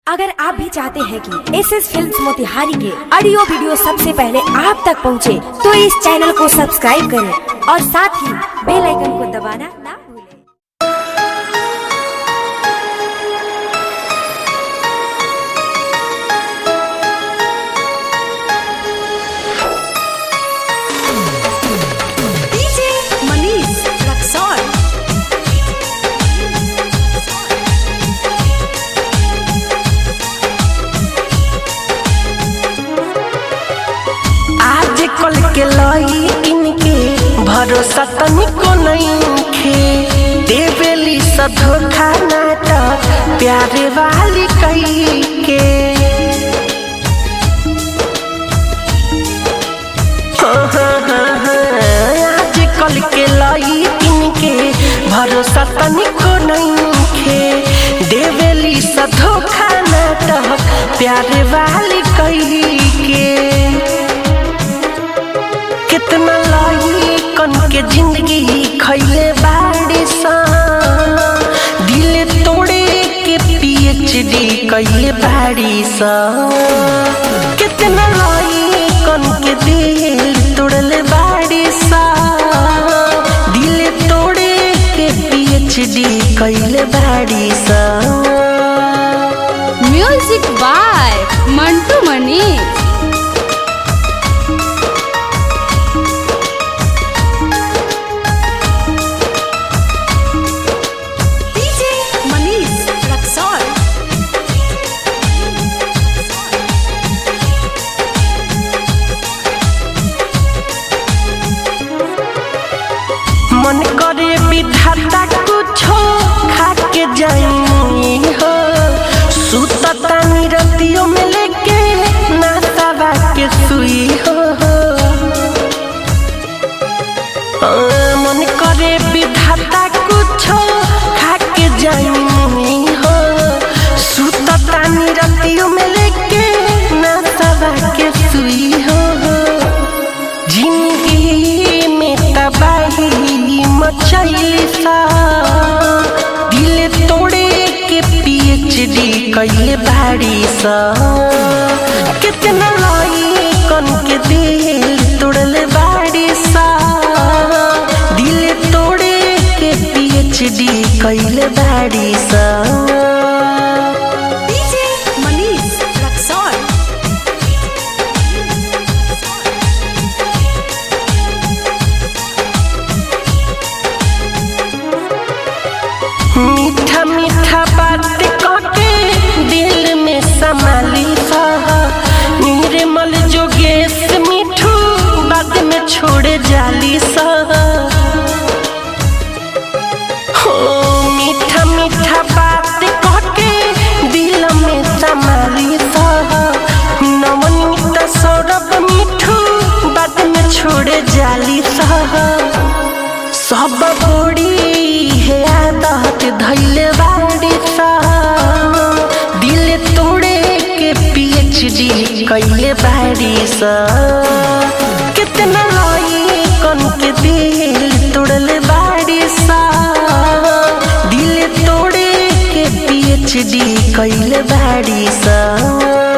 अगर आप भी चाहते हैं कि एस एस फिल्म मोतिहारी के ऑडियो वीडियो सबसे पहले आप तक पहुंचे, तो इस चैनल को सब्सक्राइब करें और साथ ही बेल आइकन को दबाना ना भूलें। DJ Manish Raksol. आज कल के लई इनके भरोसा तनिको नइखे देवेली स धोखा नाटक प्यारे वाली कई के हाँ, हाँ, हाँ, हाँ, आज कल के लई इनके भरोसा तनिको नइखे देवेली स धोखा नाटक प्यारे वाली कई के कितना लाई कन के जिंदगी खैले बाड़ी सा दिल तोड़े के पीएचडी कैले बाड़ी सा कितना लाई कन के दिल तोड़ले बाड़ी सा दिल तोड़े के पीएचडी कैले बाड़ी सा Music by Mantu Mani. DJ Manish Raksol. मन करे विधाता कुछो खाके जाई हो सुतता निरतियों में लेके नासावा के सुई हो आ, मन करे विधाता कुछो खाके जाई हो सुतता निरतियों में लेके नासावा के सुई हो जिंदगी में तबाही मचैली सा दिल तोड़े के पीएचडी कैले बाड़ी सा कितना लाई कन के दिल तोड़ले बाड़ी सा दिल तोड़े के पीएचडी कैले बाड़ी सा DJ Manish Raksol. मीठा मीठा बात कके दिल में संभाली सा निर्मल जोगेश मिठू बाद में छोड़े जाली सा हो मीठा मीठा बात कके दिल में संभाली सा नवनीत सौरभ मिठू बाद में छोड़े जाली सा सब बड़ी है आदत धैले बाड़ी सा दिल तोड़े के पीएचडी कैले बाड़ी सा कितना लाई कन के दिल तोड़ले बाड़ी सा दिल तोड़े के पीएचडी कैले बाड़ी सा